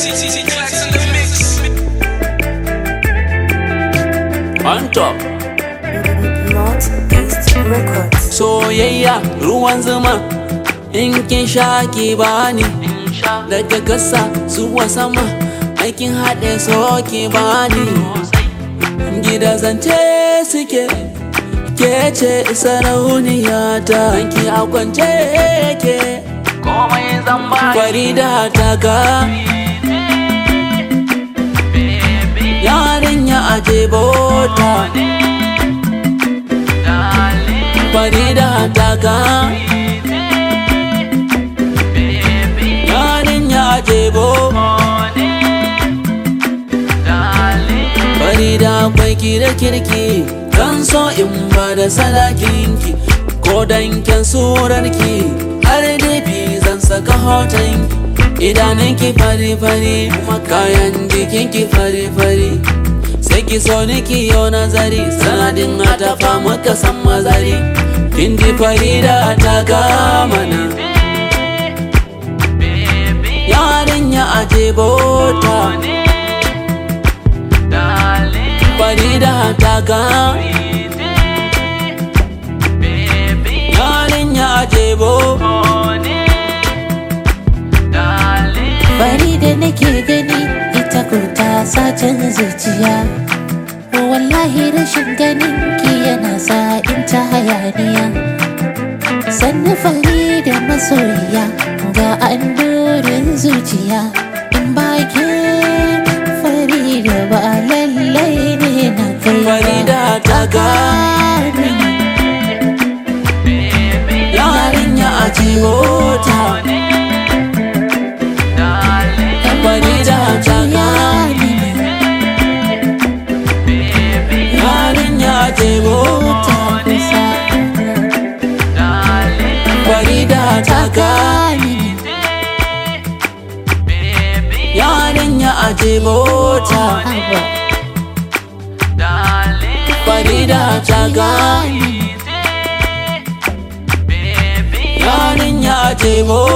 CC Clax in the mix. On top. Northeast Records. Soyayya ruwan zuma in kin sha ki bani daga kasa zuwa sama aikin haɗe so ki bani gida zance suke ke ce sarauniya ta ki a kwance ke komai zan ba farida ta ka yarinya aje bota farida ta ka yarinya aje bota Farida akwai ki da kirki Kan so in ba da sadakinki Ko danken surarki Har dafi zan saka hotonki Idanunki fari-fari Kuma kayan jikinki fari-fari Sai ki so ni ki yau nazari Sanadin atafa muka san mazari Kindi Farida ta kama na Yarinya aje bota Farida ta ga Yarinya jebo Bari da nake gani ita ko ta sacin zuciya Wallahi rashin ganin ki yana sa in ta hayaniya Sannu fari da masoyiya ga andorin zuciya In ba ke fari da ba lallai ne na kai ba Farida ta ga Yarinya jebo ta Farida ta ga Yarinya jebo ta Farida ta ga Yarinya jebo ta Farida ta ga Yarinya jebo